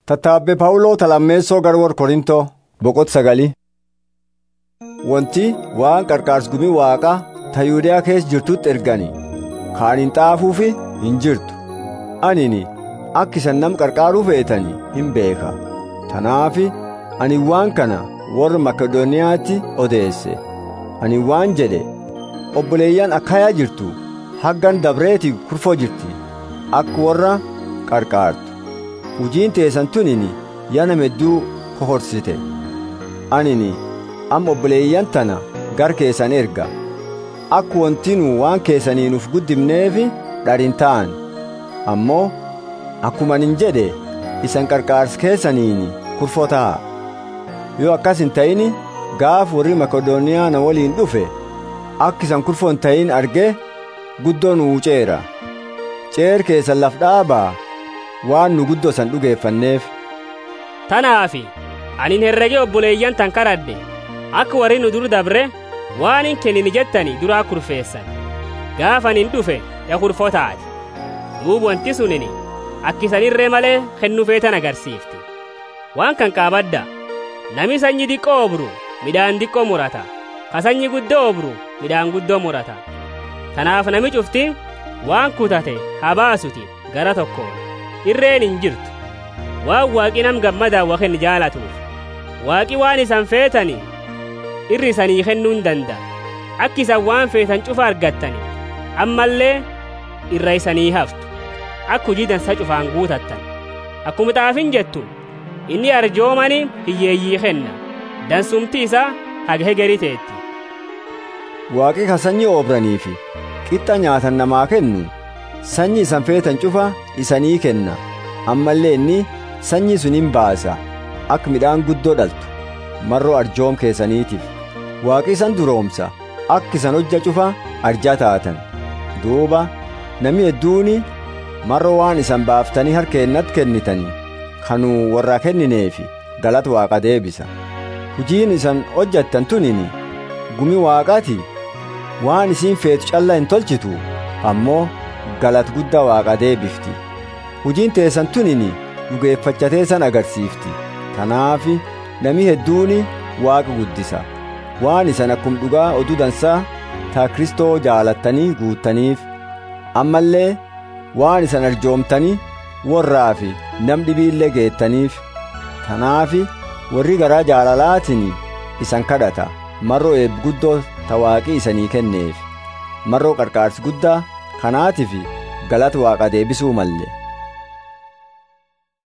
Tattaabbe Phaawuloo talammeessoo gara warra Korintoo boqot sagali. Wanti waan qarqaarsgumii waaqaa ta Yihuudaa keessa jirtutti ergani kaan hin xaafuufi hin jirtu. Anini akka isan nam qarqaaruu feetani hin beeka. Tanaafi ani waan kana warra Makedooniyaatti odeesse. Ani waan jedhe obboleeyyan akkayaa jirtu haggan dabreeti kurfoo jirti akka warra qarqaartu. Hujiin teessan tunini yana medduu kohorsite. Anini amma obboleeyyan tana gar keessan erga. Akka wantinuu waan keessanii nuuf guddifneefi dharin ta'an. Ammoo akkuma hin jedhe isan qarqaarsa keessaniini kurfoo ta'a. Yoo akkas hin ta'ini gaaf warri Makedooniyaa na waliin dhufe akka isan kurfoo hin ta'in argee guddoo nu wuceera. Ceer keessan laf dhaabaa waan nu guddoo san dhugeeffanneef. Tanaafi anin herregee obboleeyyan tan kadhadhe akka warri nu dur dabre waan hin kennini jettani duraa kurfeessan gaafanin dhufe ya kurfoo taate duub wanti sunini akkisanirree malee kennu feetan agarsiifti waan kan qaabadda nami sanyi diqqoo obru midhaan diqqoo murata ka sanyi guddoo obru midhaan guddoo murata tanaaf nami cufti waan kutate haa baasuti gara tokkoon irreen hin jirtu waan waaqi nam gammadaa wakin jaalatuuf waaqi waan isan feetani irri isanii kennuu hin danda'a akki isan waan feetan cufa argattani ammallee irra isanii haftu akka hujii dansa cufaan guutattan akkuma xaafin jettu inni arjoomani hiyyeeyyii kenna dansumti isaa haga hegerii teetti Waaqi ka sanyii oobranii fi qixxa nyaatan namaa kennu sanyii isan feetan cufa isanii kenna ammallee inni sanyii sun hin baasa akka midhaan guddoo dhaltu marroo arjoom keessaniitiif waaqi isan duroomsa akka isan hojja cufa arjaa taatan duuba nami hedduuni marroo waan isan baaftanii harkeennatti kennitanii kanuu warraa kennineefi galata waaqa deebisa hujiin isan hojjattan tunini gumi waaqaati waan isiin feetu calla hin tolchitu ammoo galata guddaa waaqa deebifti hujiin teessan tunini dhugeeffachatee san agarsiifti tanaafi nami hedduuni waaqa guddisa waan isan akkum dhugaa oduu dansaa taa kristoo jaalattanii guuttaniif ammallee waan isan arjoomtanii warraa fi nam dhibiillee geettaniif tanaafi warri garaa jaalalaatiin isan kadhata marroo eebbi guddoo ta waaqii isanii kenneef marroo qarqaarsi guddaa kanaatiif galata waaqa deebisuu malle